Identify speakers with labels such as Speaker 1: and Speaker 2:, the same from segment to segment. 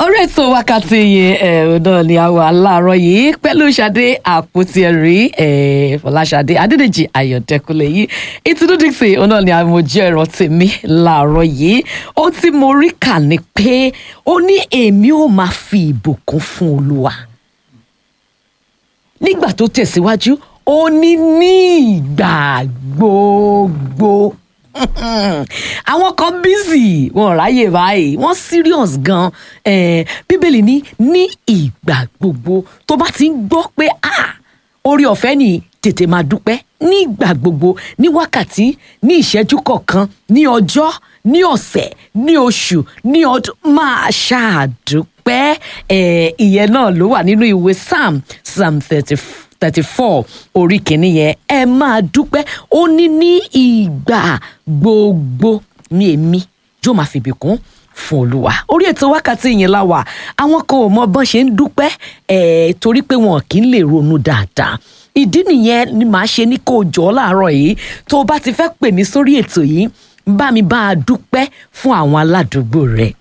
Speaker 1: orí ètò wákàtí yìí ẹ náà ni àwọn aláàárọ̀ yìí pẹ̀lú Ṣadé àpótí ẹ̀rí ẹ Fọláṣadé Adédèjì Ayọ̀dẹ́kúnlé yìí ìtúndú dixie òun náà ni àmójú ẹ̀rọ tèmi láàárọ̀ yìí ohun tí mo rí kà ní pé ó ní èmi ò máa fi ìbùkún fún Olúwa nígbà tó tẹ̀síwájú ó ní ní ìgbà gbogbo àwọn kan busy wọn ò ráyè báyìí wọn serious gan eh, bíbélì ní ní ìgbà gbogbo tó bá ti ń gbọ́ pé ah orí ọ̀fẹ́ ni tètè máa dúpẹ́ ní ìgbà gbogbo ní wákàtí ní ìṣẹ́jú kọ̀ọ̀kan ní ọjọ́ ní ọ̀sẹ̀ ní oṣù ní ọdún máa ṣàdúpẹ́ eh, ìyẹn náà ló wà nínú ìwé psalm psalm thirty thirty four orí kìíní yẹn ẹ máa dúpẹ́ ó ní ní ìgbà gbogbo ní èmi yóò máa fìbí kún fún olúwa orí ètò wákàtí yẹn la wà àwọn kan ò mọ bọ́n ṣe ń dúpẹ́ ẹ̀ torí pé wọn kì í lè ronú dáadáa ìdí nìyẹn ni màá ṣe ní kó o jọ láàárọ̀ yìí tó o bá ti fẹ́ pè mí sórí ètò yìí bá mi bá a dúpẹ́ fún àwọn aládùúgbò rẹ̀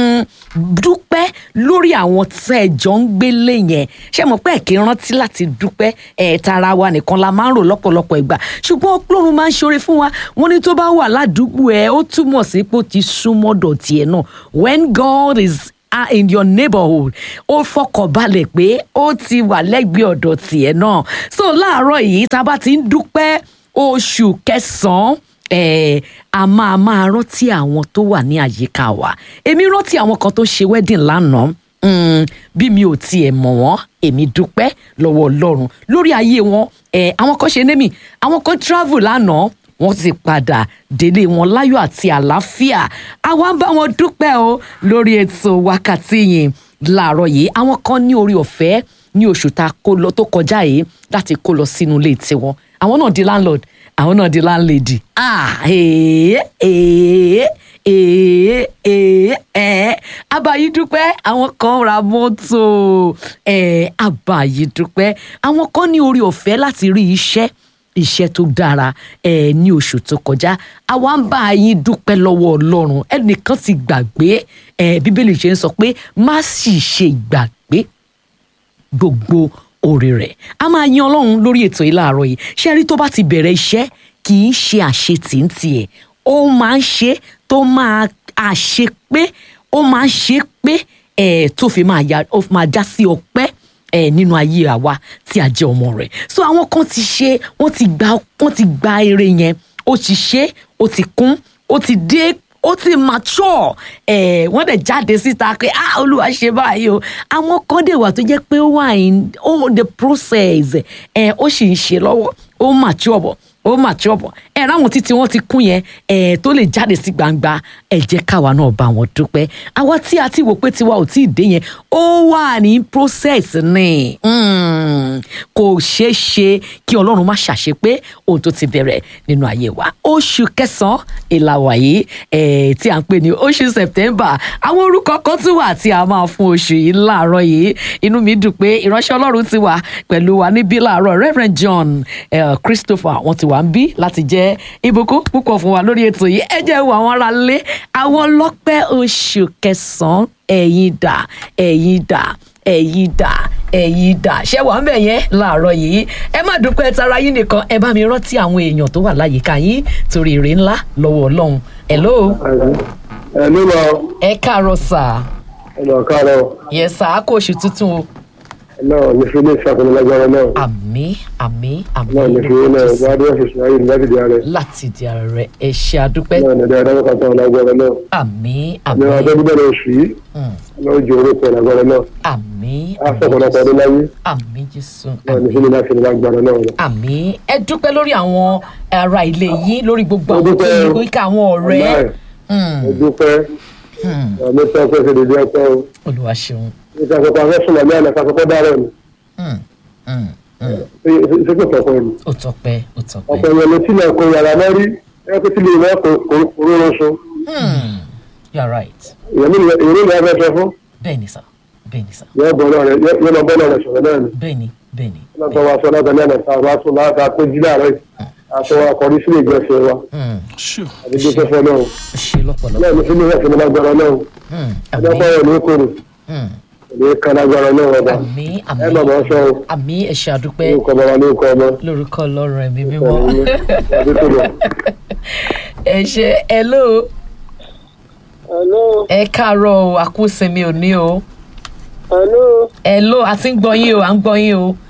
Speaker 1: dúpẹ́ lórí àwọn tẹ́ ẹ jọ ń gbélé yẹn ṣé mo pẹ́ kí n rántí láti dúpẹ́ ẹ̀ tara wa nìkan la máa ń rò lọ́pọ̀lọpọ̀ ìgbà ṣùgbọ́n ọlọ́run máa ń ṣoore fún wa wọ́n ní tó bá wà ládùúgbò ẹ̀ ó túmọ̀ sí pé ó ti súnmọ́ dọ̀tí ẹ̀ náà when God is are in your neighborhood ó fọkànbalẹ̀ pé ó ti wà lẹ́gbẹ̀ẹ́ ọ̀dọ̀ tiẹ̀ náà so láàárọ̀ yìí tá a bá ti ń dúpẹ́ oṣù kẹsàn-án eh, a máa máa rántí àwọn tó wà ní àyíká wa èmi rántí àwọn kan tó ṣe wedding lánàá mm, bí mi ò tiẹ̀ mọ̀ wọ́n èmi dúpẹ́ lọ́wọ́ ọlọ́run lórí ayé wọn eh, àwọn kan ṣe némi àwọn kan travel lánàá wọ́n ti padà délé wọn láyọ̀ àti àlàáfíà àwa ń bá wọn dúpẹ́ o lórí ètò wákàtí yìí láàárọ̀ yìí àwọn kan ní orí ọ̀fẹ́ ní oṣù tá a kó lọ tó kọjá yìí láti kó lọ sínú ilé tiwọn àwọn náà di landlord àwọn náà di landlady ah ee ee ee ee ẹ abayi dúpẹ́ àwọn kan ra mọ́tò ẹ abayi dúpẹ́ àwọn kan ní orí ọ̀fẹ́ láti rí iṣẹ́ iṣẹ́ tó dára ẹ ní oṣù tó kọjá àwa ń bá yín dúpẹ́ lọ́wọ́ ọlọ́run ẹnìkan ti gbàgbé ẹ bíbélì ṣe ń sọ pé má sì ṣe gbàgbé gbogbo oore rẹ̀ a máa yan ọlọ́run lórí ètò yìí láàárọ̀ yìí ṣé rí tó bá ti bẹ̀rẹ̀ iṣẹ́ kì í ṣe àṣetì ń tiẹ̀ ó máa ń ṣe tó máa àṣe pé ó máa ń ṣe pé ẹ̀ tó fi máa ya ó fi máa já sí ọpẹ́ ẹ̀ nínú ayé àwa tí a jẹ́ ọmọ rẹ̀ so àwọn kan ti ṣe wọ́n ti gba wọ́n ti gba eré yẹn ó ti ṣe ó ti kún ó ti dé ó ti mature ẹ wọ́n dẹ̀ jáde síta pé ah olúwa ṣe báyìí o àwọn kan dẹ̀ wà tó jẹ́ pé ó wà in ó the process ẹ ó sì ń ṣe lọ́wọ́ ó mature bọ̀ ó mature bọ̀ ẹ ráwọn títí wọ́n ti kún yẹn ẹ tó lè jáde sí gbangba ẹ jẹ́ káwa náà bá wọn dúpẹ́ àwa tí a ti wò pé tiwa ò tí ì dé yẹn ó wà ní process ni kò ṣeé ṣe kí ọlọ́run má ṣàṣe pé ohun tó ti bẹ̀rẹ̀ nínú ayé wa oṣù kẹsàn-án ìlàwà yìí ẹ̀ tí à ń pè ní oṣù september àwọn orúkọ kan tún wà tí a máa fún oṣù yìí láàárọ̀ yìí inú mi dùn pé ìránṣẹ́ ọlọ́run ti wà pẹ̀lú wa níbí láàárọ̀ reverend john eh, christopher wọ́n ti wà ń bí láti jẹ́ ìbùkún púpọ̀ fún wa lórí ètò yìí ẹ jẹ́ wo àwọn ará lé àwọn ọlọ́pẹ́ oṣù kẹsàn-án ẹ̀yin dà ẹ̀yin dà ẹ̀yin dà ẹ̀yin dà ṣé wàá bẹ̀ yẹn láàárọ̀ yìí ẹ má dúpẹ́ tara yín nìkan ẹ bá mi rántí àwọn èèyàn tó wà láyìíká yín torí èrè ńlá lọ́wọ́ ọlọ́run hello.
Speaker 2: ẹ ló lọ
Speaker 1: ẹ káàárọ̀ sà.
Speaker 2: ẹ lọ káàárọ̀
Speaker 1: yẹ sà á kó oṣù tuntun o.
Speaker 2: náà ní fi ilé ìṣàkóso lágbára náà
Speaker 1: àmì àmì àmì
Speaker 2: náà ní fi ilé náà wá bí wọ́n ṣe ṣe ayé láti di ààrẹ
Speaker 1: láti di ààrẹ ẹ ṣe àdúpẹ́
Speaker 2: náà ní dáadáa kan tán lágbára náà
Speaker 1: àmì
Speaker 2: ní
Speaker 1: àmì
Speaker 2: ọjọ́ bíbẹ̀rẹ̀ oṣù yìí
Speaker 1: mm,
Speaker 2: náà ju orúkọ lágbára náà
Speaker 1: àmì
Speaker 2: á sọ̀pọ̀lọpọ̀ ọdún láyé
Speaker 1: àmì jésù
Speaker 2: náà ní fi ilé láti lágbára náà lọ.
Speaker 1: àmì ẹ dúpẹ́ lórí àwọn ará ilé yín lórí gbogbo
Speaker 2: Mo
Speaker 1: àwọn tó
Speaker 2: dúpẹ́
Speaker 1: yí
Speaker 2: o.
Speaker 1: kóríkà àwọn ọ̀rẹ́
Speaker 2: Wàláì,
Speaker 1: Mm,
Speaker 2: mo dúpẹ́
Speaker 1: mm,
Speaker 2: àmì sọ pé ṣe dédé ọpẹ́ o
Speaker 1: olúwa ṣeun
Speaker 2: nípa àkọ́kọ́ afẹ́sùn àmì àná kakọ́kọ́ dára ni
Speaker 1: Mm, mm, mm.
Speaker 2: ṣé kò tọ̀kọ̀ ni
Speaker 1: ó tọpẹ́ ó tọpẹ́
Speaker 2: ọ̀pọ̀ èèyàn ló tilẹ̀ kó yàrá mẹ́rí ẹ pé tilẹ̀ ìwé kò rọrùn so
Speaker 1: Mm, you are right
Speaker 2: èèyàn mi ìrìn ìrìn afẹ́ sọ fún
Speaker 1: bẹ́ẹ̀ ni sà bẹ́ẹ̀ ni sà
Speaker 2: yóò bọ̀ náà rẹ̀ yóò lọ bọ́ náà rẹ̀ sọ̀rọ̀ náà ni.
Speaker 1: bẹ́ẹ̀ ni bẹ́ẹ̀ ni
Speaker 2: lọ́tọ̀ wa sọ látọ̀ ní àná tá a bá tún láta pé jí láàárọ̀ yìí àtọ̀ wa kọrí sílé ìgbésẹ̀ wa
Speaker 1: Mm,
Speaker 2: àti bí fẹ́fẹ́ náà
Speaker 1: ó ṣe lọ́pọ̀lọpọ̀
Speaker 2: náà ní sílé ìfẹ́ ní lágbára náà
Speaker 1: Mm,
Speaker 2: ọjọ́
Speaker 1: àmì
Speaker 2: pọ̀ rẹ̀ ní kòrò
Speaker 1: Hmm.
Speaker 2: ní kánágbára náà wọ́n bá
Speaker 1: àmì
Speaker 2: ẹ
Speaker 1: àmì
Speaker 2: bàbá sọ ọ́
Speaker 1: àmì ẹ ṣé àdúpẹ́
Speaker 2: lórúkọ bàbá lórúkọ ọmọ
Speaker 1: lórúkọ ọlọ́run ẹ̀mí mímọ́
Speaker 2: adétòlò.
Speaker 1: ẹ ṣe hello
Speaker 3: Hello,
Speaker 1: ẹ káàárọ̀ o àkúsinmi òní o
Speaker 3: hello,
Speaker 1: hello a ti ń gbọ́ yín o à ń gbọ́ yín o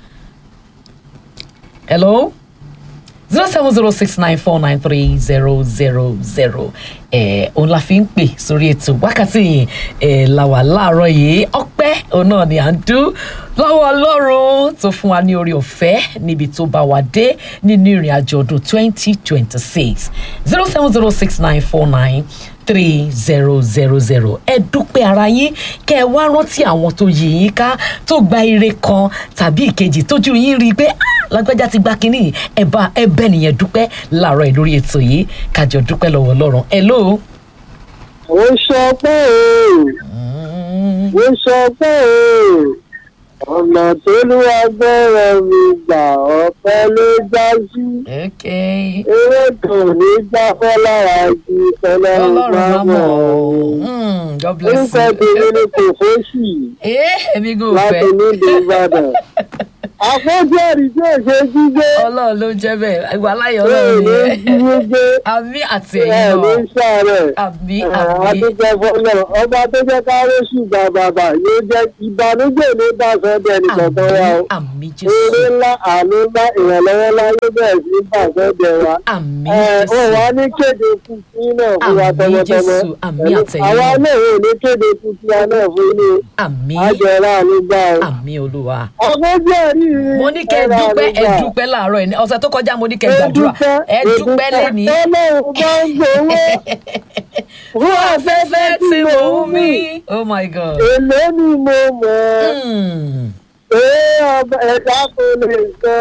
Speaker 1: hello zero seven zero six nine four nine three zero zero zero ẹ òun la fi ń pè sórí ètò wákàtí yìí ẹ la wà láàárọ̀ yìí ọpẹ́ òun náà ni à ń dú lọ́wọ́ Ọlọ́run tó fún wa ní orí ọ̀fẹ́ níbi tó bá wa dé nínú ìrìn àjò ọdún twenty twenty six zero seven zero six nine four nine three zero zero zero ẹ dúpẹ́ ara yín kẹ́ ẹ wá rántí àwọn tó yí yín ká tó gba ire kan tàbí ìkejì tójú yín rí i pé "Ah, lágbájá ti gba kínní ẹ bá ẹ bẹ́ẹ̀ nìyẹn dúpẹ́ láàárọ̀ ẹ̀ lórí ètò yìí kájọ dúpẹ́ lọ́wọ́ Ọlọ́run hello.
Speaker 3: ó sọ pé
Speaker 1: Mm,
Speaker 3: ó sọ pé ọ̀nà tó ló agbẹ́rẹ́ mi gbà ọ̀pẹ ló já sí.
Speaker 1: okay.
Speaker 3: Eré kò ní gbáfẹ́ lára ju
Speaker 1: Ọlọ́run
Speaker 3: tọ́lọ́run bá
Speaker 1: máa
Speaker 3: mọ̀
Speaker 1: mọ̀
Speaker 3: ọ́.
Speaker 1: ọ́. Mm, God bless
Speaker 3: Orúkọ
Speaker 1: you.
Speaker 3: tèmi ni kò fóṣì
Speaker 1: Eh, èmi kò
Speaker 3: láti
Speaker 1: fẹ́.
Speaker 3: nílùú Ìbàdàn. Àfọ́jú ẹ̀rí tí ò ṣe jíjé.
Speaker 1: Ọlọ́run ló ń jẹ́ bẹ́ẹ̀. Ìwà láyọ̀
Speaker 3: Bẹ́ẹ̀
Speaker 1: Ọlọ́run
Speaker 3: ló ń
Speaker 1: nìyẹn.
Speaker 3: jíjé gbé.
Speaker 1: Àmì àti
Speaker 3: Ẹ̀
Speaker 1: ẹ̀yin
Speaker 3: ló ń
Speaker 1: náà.
Speaker 3: ṣàárẹ̀.
Speaker 1: Àmì àmì.
Speaker 3: Adúgbò fọlọ́ ọba tó jẹ́ ká róṣù gba bàbà yóò jẹ́ ìbànújẹ́ ní bàṣọ bẹ́ẹ̀ ní kankan wa o.
Speaker 1: Àmì àmì
Speaker 3: Eré
Speaker 1: Jésù.
Speaker 3: ńlá àánú ńlá ìrànlọ́wọ́ láyé bẹ́ẹ̀ sí bàṣọ bẹ́ẹ̀ wa.
Speaker 1: Àmì
Speaker 3: Ẹ ó
Speaker 1: Jésù.
Speaker 3: wá ní kéde kùtì náà fún wa
Speaker 1: Àmì
Speaker 3: tọmọtọmọ.
Speaker 1: Jésù, àmì àtẹ̀yìn
Speaker 3: Àwa
Speaker 1: náà.
Speaker 3: náà ò ní kéde kùtì wa náà fún ilé
Speaker 1: Àmì
Speaker 3: àjẹrà àlùgbà o.
Speaker 1: àmì Olúwa.
Speaker 3: Ọgbọ́n jẹ́ rí i.
Speaker 1: Mo ní kẹ́ ẹ dúpẹ́ ẹ dúpẹ́ láàárọ̀ ẹ̀ ní ọ̀sẹ̀ tó kọjá mo ní kẹ́ ẹ gbàdúrà. Ẹ dúpẹ́ lẹ́ni.
Speaker 3: Ọlọ́run bá ń gbowó. Fún
Speaker 1: Afẹ́fẹ́ tí mo ń mí. Oh my God.
Speaker 3: Èlé ni mo mọ̀ ẹ́.
Speaker 1: Mm.
Speaker 3: Pé ọba ẹ̀dá kò lè sọ.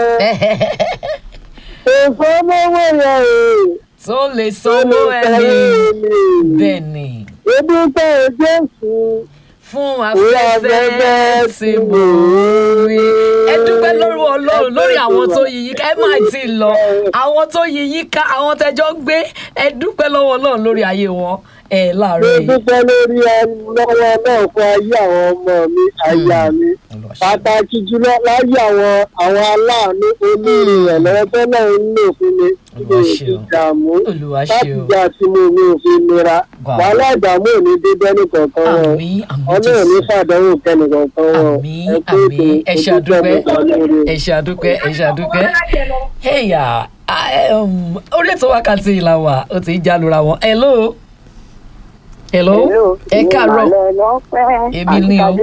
Speaker 3: Èso mọ́wọ́ yẹn o.
Speaker 1: Tó lè sanwó ẹni. Bẹ́ẹ̀ ni.
Speaker 3: Ebi tẹ̀ Jésù.
Speaker 1: fún afẹ́fẹ́ tí mo rí. ẹ dúpẹ́ lórí ọlọ́run lórí àwọn tó yí yín ká ẹ má tí ì lọ àwọn tó yí yín ká àwọn tẹjọ́ gbé ẹ dúpẹ́ lọ́wọ́ ọlọ́run lórí ayé wọn ẹ
Speaker 3: Mo
Speaker 1: láàárọ̀ yìí.
Speaker 3: dúpẹ́ lórí lọ́wọ́ náà fún ayé àwọn ọmọ mi, aya mi. Pàtàkì jùlọ láyé àwọn àwọn aláàánú onírìnrànlọ́wọ́ tó náà ń lò fún mi. Kí ni
Speaker 1: Olúwa
Speaker 3: èsì
Speaker 1: ṣeun.
Speaker 3: ìdààmú?
Speaker 1: Olúwa
Speaker 3: Láti
Speaker 1: ṣeun.
Speaker 3: jẹ́ àti mo mi ò fi nira.
Speaker 1: Wow.
Speaker 3: Wàhálà ìdààmú ò ní dé bẹ́ẹ̀ nìkankan wọn.
Speaker 1: àmì àmì
Speaker 3: Ọlọ́run ní
Speaker 1: jésù
Speaker 3: fàdánwò kẹ́nìkankan wọn.
Speaker 1: àmì
Speaker 3: Ẹ kú
Speaker 1: àmì
Speaker 3: ètò,
Speaker 1: ẹ ṣe
Speaker 3: mo dúpẹ́,
Speaker 1: àdúpẹ́
Speaker 3: mo gbà lórí.
Speaker 1: ẹ ṣe àdúpẹ́ ẹ ṣe àdúpẹ́. ẹ̀yà orí ètò wákàtí ìlà wà ó ti ń jálura wọn. hello. hello. ẹ káàárọ̀. Èmi ni o.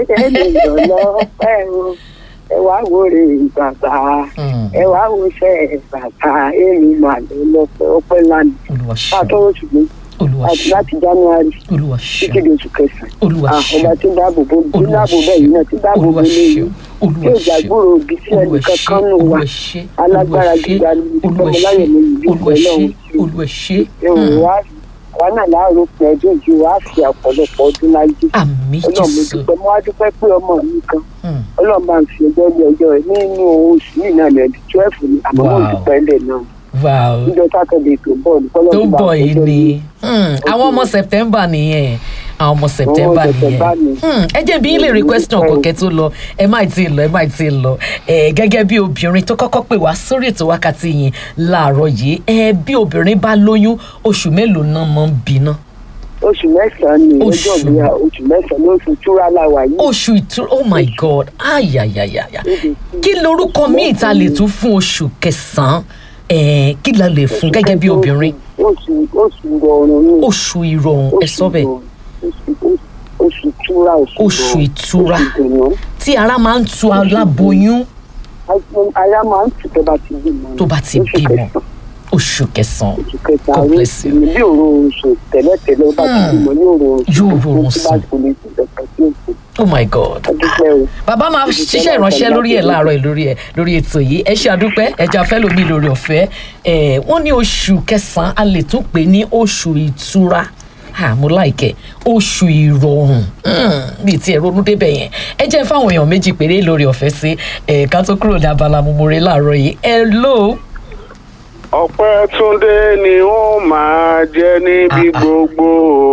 Speaker 4: ẹ wá wo rè bàbá
Speaker 1: Mm.
Speaker 4: ẹ wá wo ṣe bàbá èmi mà ló lọpẹ ọpẹ́ lánàá
Speaker 1: olúwa
Speaker 4: pàtó
Speaker 1: ṣeun
Speaker 4: oṣù méjì
Speaker 1: olúwa
Speaker 4: àti
Speaker 1: ṣeun
Speaker 4: láti january
Speaker 1: olúwa
Speaker 4: títí
Speaker 1: ṣeun
Speaker 4: di oṣù kẹsàn-án
Speaker 1: olúwa
Speaker 4: Ah,
Speaker 1: ṣeun.
Speaker 4: ọba tí ń dáàbò bò tí ń
Speaker 1: Olúwa
Speaker 4: dáàbò bẹ́ẹ̀ yìí náà tí ń dáàbò bò
Speaker 1: Olúwa
Speaker 4: lé
Speaker 1: ṣeun.
Speaker 4: yìí
Speaker 1: Olúwa
Speaker 4: tí ò
Speaker 1: ṣeun.
Speaker 4: jágbóró òbí sí
Speaker 1: Olúwa
Speaker 4: ẹnìkan
Speaker 1: ṣe,
Speaker 4: kan nù wá
Speaker 1: Olúwa ṣe,
Speaker 4: alágbára
Speaker 1: Olúwa ṣe,
Speaker 4: gíga ni
Speaker 1: Olúwa
Speaker 4: ìfọmọláyọ̀
Speaker 1: ṣe,
Speaker 4: mi ìlú
Speaker 1: Olúwa
Speaker 4: ìfẹ́
Speaker 1: ṣe,
Speaker 4: náà
Speaker 1: Olúwa ṣe.
Speaker 4: ẹ̀wọ̀n
Speaker 1: Mm.
Speaker 4: wá àwa náà láàárọ̀ pé ọdún yìí wá fi ọ̀pọ̀lọpọ̀ ọdún láyé
Speaker 1: Àmì
Speaker 4: ọlọ́run mo
Speaker 1: Jésù.
Speaker 4: dúpẹ́ mo wá dúpẹ́ pé ọmọ mi kan
Speaker 1: Mm.
Speaker 4: ọlọ́run bá ń fi ọjọ́ ní ọjọ́ rẹ̀ nínú oṣù yìí náà lẹ́ẹ̀dí twelve ni àmọ́ mo
Speaker 1: Wow.
Speaker 4: dúpẹ́ lẹ̀ náà
Speaker 1: Wow.
Speaker 4: níjọ́ sátọ̀dẹ̀ tó bọ̀ ní
Speaker 1: tó
Speaker 4: kọ́lọ́run
Speaker 1: ń
Speaker 4: bá
Speaker 1: bọ̀
Speaker 4: ń
Speaker 1: yìí
Speaker 4: fọjọ́
Speaker 1: ni
Speaker 4: ní-
Speaker 1: Hmm, àwọn ọmọ September nìyẹn àwọn ọmọ September
Speaker 4: September
Speaker 1: nìyẹn
Speaker 4: ni.
Speaker 1: Hmm, ẹ jẹ́ bí ilé rí question kọ̀kẹ́ tó lọ ẹ má tí ì lọ ẹ má tí ì lọ ẹ gẹ́gẹ́ bí obìnrin tó kọ́kọ́ pè wá sórí ètò wákàtí yìí láàárọ̀ yìí ẹ bí obìnrin bá lóyún oṣù mélòó náà máa ń bíná
Speaker 4: oṣù mẹ́sàn-án ni
Speaker 1: Oṣù.
Speaker 4: ọjọ́ ìgbéyà oṣù mẹ́sàn-án ní oṣù túra láwà yìí
Speaker 1: oṣù ìtura oh my god ayayayaya
Speaker 4: Níbi tí-
Speaker 1: kí lorúkọ míì ta lè tún fún oṣù kẹsàn-án ẹ kí la lè fún gẹ́gẹ́ bí obìnrin
Speaker 4: oṣù oṣù rọrùn ni
Speaker 1: oṣù ìrọ̀rùn ẹ sọ bẹ́ẹ̀
Speaker 4: rọrùn. Oṣù- oṣù- oṣù túra oṣù
Speaker 1: Oṣù
Speaker 4: rọrùn,
Speaker 1: ìtura.
Speaker 4: oṣù ìdùnnú.
Speaker 1: tí ara máa ń tu aláboyún
Speaker 4: aya máa ń tù tó bá ti bímọ
Speaker 1: tó bá ti
Speaker 4: Oṣù
Speaker 1: bímọ
Speaker 4: kẹsàn-án.
Speaker 1: oṣù kẹsàn-án
Speaker 4: oṣù kẹta
Speaker 1: God
Speaker 4: orí
Speaker 1: bless you.
Speaker 4: ìsinmi bí òru oṣù tẹ́lẹ̀tẹ́lẹ̀ ó bá ti
Speaker 1: Hmm.
Speaker 4: bímọ ní òru oṣù
Speaker 1: Yóò rọrùn
Speaker 4: tó bá
Speaker 1: sùn.
Speaker 4: kò lè ti dọ̀kọ̀ sí òkú
Speaker 1: oh my god
Speaker 4: adúpẹ́ o.
Speaker 1: bàbá máa ṣiṣẹ́ ìránṣẹ́ lórí ẹ̀ láàárọ̀ ẹ̀ lórí ẹ̀ lórí ètò yìí ẹ ṣe àdúpẹ́ ẹja fẹ́ lómi lórí ọ̀fẹ́ ẹ̀ wọ́n ní oṣù kẹsàn-án a lè tún pè ní oṣù ìtura ah mo láìkẹ́ oṣù ìrọ̀rùn Hmm, bíi ti ẹ̀rọ onúdébẹ̀ yẹn ẹ jẹ́ fáwọn èèyàn méjì péré lórí ọ̀fẹ́ sí ẹ̀ ká tó kúrò ní abala mumure láàárọ̀ yìí ẹ lóò
Speaker 5: ọpẹ́ túndé ni ó máa jẹ́ níbi
Speaker 1: Ah, ah.
Speaker 5: gbogbo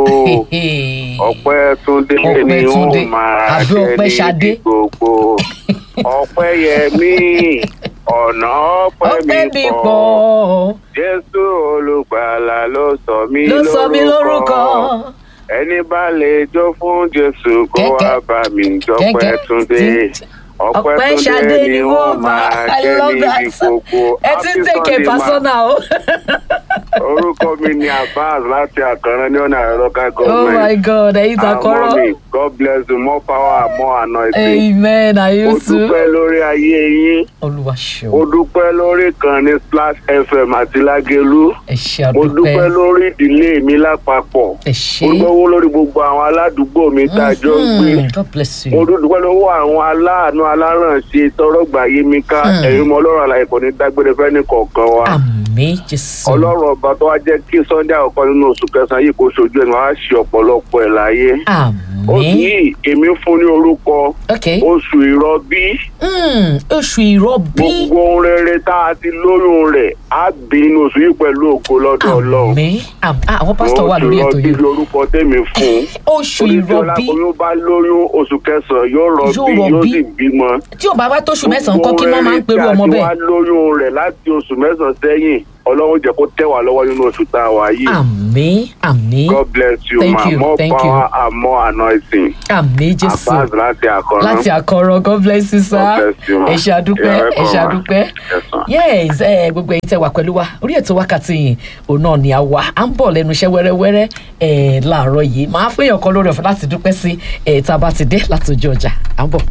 Speaker 5: ọpẹ́ túndé
Speaker 1: Ọpẹ́
Speaker 5: ni ó
Speaker 1: Túndé.
Speaker 5: máa
Speaker 1: Àbí
Speaker 5: jẹ́
Speaker 1: Ọpẹ́ Ṣadé?
Speaker 5: níbi gbogbo ọpẹ́ yẹmí ọ̀nà ọpẹ́
Speaker 1: ọpẹ́ mi
Speaker 5: mi pọ̀
Speaker 1: pọ̀
Speaker 5: jésù olùgbàlà ló sọ mí
Speaker 1: ló sọ mí lórúkọ.
Speaker 5: ẹni bá lè jó fún jésù kó wá
Speaker 1: Kẹ̀kẹ́.
Speaker 5: bá mi jọpẹ́
Speaker 1: Kẹ̀kẹ́.
Speaker 5: túndé
Speaker 1: Tí-
Speaker 5: ọpẹ́
Speaker 1: ọpẹ́
Speaker 5: túndé
Speaker 1: ṣadé
Speaker 5: ni ó máa
Speaker 1: I
Speaker 5: jẹ́
Speaker 1: love
Speaker 5: níbi
Speaker 1: that.
Speaker 5: gbogbo
Speaker 1: ẹ ti ń
Speaker 5: Happy
Speaker 1: tẹ̀kẹ̀
Speaker 5: Sunday, ma.
Speaker 1: pásánà o.
Speaker 5: orúkọ mi ni abbas láti àkànrán ní ọ̀nà àrọ́ká
Speaker 1: oh my
Speaker 5: gọ́ọ̀mẹ̀ntì
Speaker 1: god ẹ̀yin takọ́rọ́.
Speaker 5: mi god bless you more power more anointing
Speaker 1: amen
Speaker 5: mo
Speaker 1: ayusu.
Speaker 5: dúpẹ́ lórí ayé yín
Speaker 1: olúwa
Speaker 5: mo
Speaker 1: ṣeun
Speaker 5: dúpẹ́ lórí ìkànnì splash fm àti lágẹ̀lú
Speaker 1: ẹ ṣe
Speaker 5: mo dúpẹ́
Speaker 1: àdúpẹ́
Speaker 5: lórí ìdílé mi lápapọ̀
Speaker 1: ẹ ṣe.
Speaker 5: mo dúpẹ́ lórí gbogbo àwọn aládùúgbò mi tá a jọ ń gbé
Speaker 1: Mhm. god bless
Speaker 5: mo
Speaker 1: you.
Speaker 5: dúpẹ́ lọ́wọ́ àwọn aláàánú alárànṣe tọrọgbà yé mi ká
Speaker 1: Mm.
Speaker 5: ẹ̀yin mọ ọlọ́run àlàyé kò ní dágbére fẹ́ni kọ̀ọ̀kan wa
Speaker 1: àmì jésù.
Speaker 5: ọlọ́run ọba tó wá jẹ́ kí sunday àkọ́kọ́ nínú oṣù kẹsàn-án yìí kó ṣojú ẹ̀ ní wàá ṣe ọ̀pọ̀lọpọ̀ ẹ̀ láyé oṣù
Speaker 1: àmì.
Speaker 5: yìí èmi fún ní orúkọ
Speaker 1: ok.
Speaker 5: oṣù ìrọbí
Speaker 1: Mm, oṣù ìrọbí.
Speaker 5: gbogbo ohun rere tá a ti lóyún rẹ̀ á bí inú oṣù yìí pẹ̀lú ògo lọ́dọ̀ ọlọ́run
Speaker 1: àmì. àmì. Ah, àwọn pásítọ̀ wà lórí ètò
Speaker 5: oṣù ìrọbí
Speaker 1: yìí.
Speaker 5: lorúkọ tèmi fún
Speaker 1: oṣù ìrọbí.
Speaker 5: oyún bá lóyún oṣù kẹsàn-án yóò rọbí
Speaker 1: Yóò
Speaker 5: yóò
Speaker 1: rọbí.
Speaker 5: sì bímọ
Speaker 1: tí ò bá wá tóṣù mẹ́sàn-án kọ́ kí wọ́n máa ń perú ọmọ
Speaker 5: tí
Speaker 1: bẹ́ẹ̀.
Speaker 5: wàá lóyún rẹ̀ láti oṣù mẹ́sàn-án sẹ́yìn ọlọ́run jẹ́ kó tẹ̀ wá lọ́wọ́ nínú oṣù tá a wà yìí.
Speaker 1: àmì àmì
Speaker 5: God bless you
Speaker 1: Thank
Speaker 5: ma
Speaker 1: you,
Speaker 5: more
Speaker 1: thank you.
Speaker 5: power and more anointing.
Speaker 1: àmì jésù
Speaker 5: Abbas láti àkọ́rọ́.
Speaker 1: láti àkọrọ god bless you sir
Speaker 5: God bless you, ma.
Speaker 1: ẹ ṣe àdúpẹ́
Speaker 5: You're
Speaker 1: ẹ
Speaker 5: welcome,
Speaker 1: ṣe
Speaker 5: ma.
Speaker 1: àdúpẹ́
Speaker 5: Yes, ma.
Speaker 1: yes ẹ gbogbo ẹ̀yin tẹ́ wà pẹ̀lú wa orí ètò wákàtí yìí òun náà ni a wà à ń bọ̀ lẹ́nu iṣẹ́ wẹ́rẹ́wẹ́rẹ́ ẹ láàárọ̀ yìí màá fún èèyàn kan lórí ọ̀fẹ́ láti dúpẹ́ sí ẹ tá a bá ti dé láti ojú ọjà à ń bọ̀.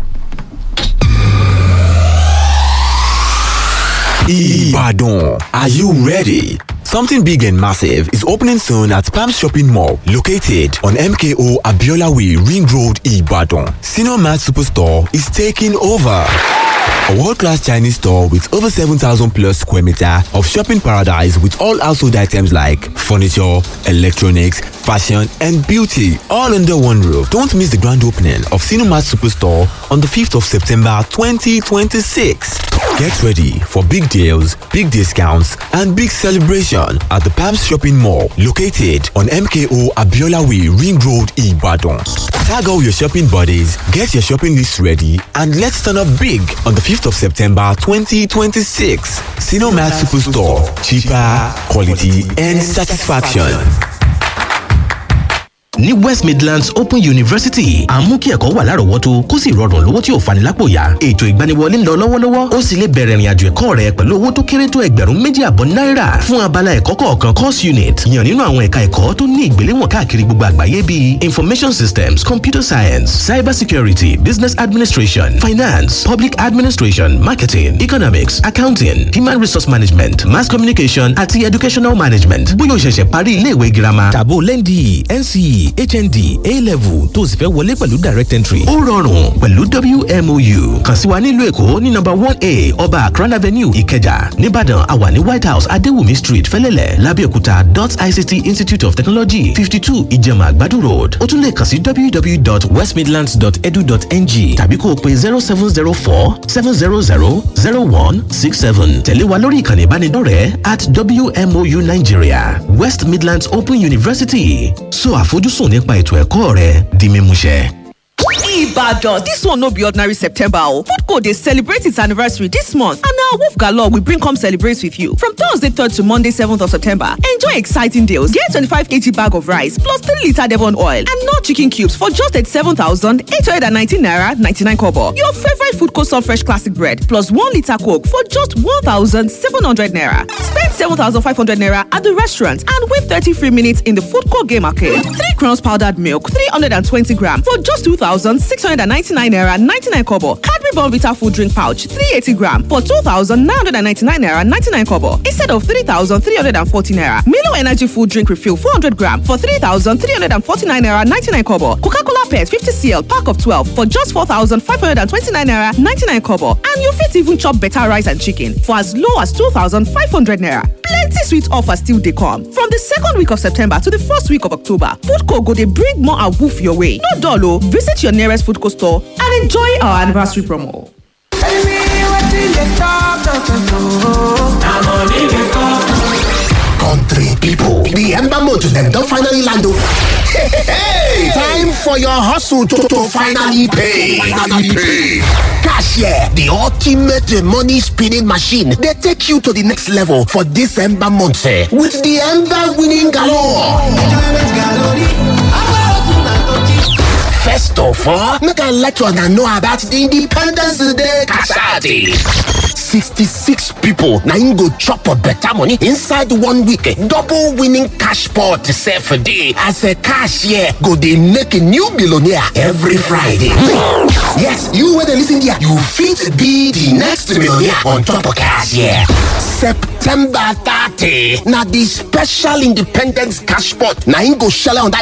Speaker 6: Ibadan. Are you ready? Something big and massive is opening soon at Palm Shopping Mall, located on MKO Abiola Way, Ring Road, Ibadan. Senior Mart Superstore is taking over. A world-class Chinese store with over 7,000 plus square meter of shopping paradise with all household items like furniture, electronics, fashion and beauty all under one roof. Don't miss the grand opening of Cinemat Superstore on the 5th of September 2026. Get ready for big deals, big discounts and big celebration at the Palms Shopping Mall located on MKO Abiola Way Ring Road Ibadan. Tag all your shopping buddies, get your shopping list ready and let's turn up big on the 5th of September 2026. Cinemat Superstore. Cheaper, quality and satisfaction.
Speaker 7: ní west midlands open university à ń mú kí ẹ̀kọ́ wà lárọ̀ọ́wọ́tó kó sì rọrùn lówó tí ò fani lápò yá ètò ìgbaniwọlé ń lọ lọ́wọ́lọ́wọ́ ó sì lè bẹ̀rẹ̀ ìrìnàjò ẹ̀kọ́ rẹ pẹ̀lú owó tó kéré tó ẹgbẹ̀rún méjì àbọ̀ náírà fún abala ẹ̀kọ́ kọ̀ọ̀kan course unit yàn nínú àwọn ẹ̀ka ẹ̀kọ́ tó ní ìgbéléwọ̀n káàkiri gbogbo àgbáyé bíi information systems computer science cyber security business administration finance public administration marketing economics accounting human resource management mass communication àti educational management bóyá o ṣẹ̀ṣẹ̀ parí iléèwé girama tàbó lẹ́ndì nce hnd a-level tó o sì fẹ́ wọlé pẹ̀lú direct entry. ó rọrùn pẹ̀lú wmou kàn sí wa nílùú èkó ní nọmba one a ọba akran avenue ìkẹjà nìbàdàn àwa ní white house adéwùmí street fẹ́lẹ́lẹ̀ lábẹ́òkúta dot ict institute of technology fifty two ìjẹ̀mà àgbàdo road ó tún lè kàn sí www.westmidlands.edu.ng tàbí kó o pe zero seven zero four seven zero zero zero one six seven tẹ̀lé wa lórí ìkànnì ìbánidọ́rẹ̀ẹ́ at wmou nigeria west midlands open university so àfojúsùn nípa ètò ẹ̀kọ́ rẹ di mímúṣẹ.
Speaker 8: Ibadan, this one no be ordinary September o. Foodco dey celebrate its anniversary this month and na Wolf Galore we bring come celebrate with you. From Thursday 3rd to Monday 7th of September, enjoy exciting deals. Get 25kg bag of rice plus 3 litre Devon oil and no chicken cubes for just 87,819 naira 99 kobo. Your favorite Foodco Sun Fresh Classic bread plus 1 litre Coke for just 1,700 naira. Spend 7,500 naira at the restaurant and win 30 free minutes in the Foodco game arcade. 3 crowns powdered milk 320 gram for just 2,699 naira 99 kobo. Cadbury Bonvita food drink pouch 380 gram for 2,999 naira 99 kobo instead of 3,340 naira. Milo Energy food drink refill 400 gram for 3,349 naira 99 kobo. Coca-Cola Pet 50 cl pack of 12 for just 4,529 naira 99 kobo. And you fit even chop better rice and chicken for as low as 2,500 naira. Plenty sweet offers still dey come. From the second week of September to the first week of October, Foodco go dey bring more awoof your way. No dull o, visit your nearest Foodco store and enjoy our anniversary promo.
Speaker 9: Country people, the Ember Motor them don finally land o. Hey, time for your hustle to, to finally pay. Finally pay. Cashier, the ultimate money spinning machine, they take you to the next level for this Ember month eh, with the Ember winning galore. First of all, make I let you know about the Independence Day Kasadi. 66 people na im go chop a better money inside one week. Double winning cash pot sef dey as a cashier go dey make a new billionaire every Friday. Yes, you wey dey lis ten here, you fit be the next millionaire on top of cashier. September 30 na the special independence cash pot na im go shele on that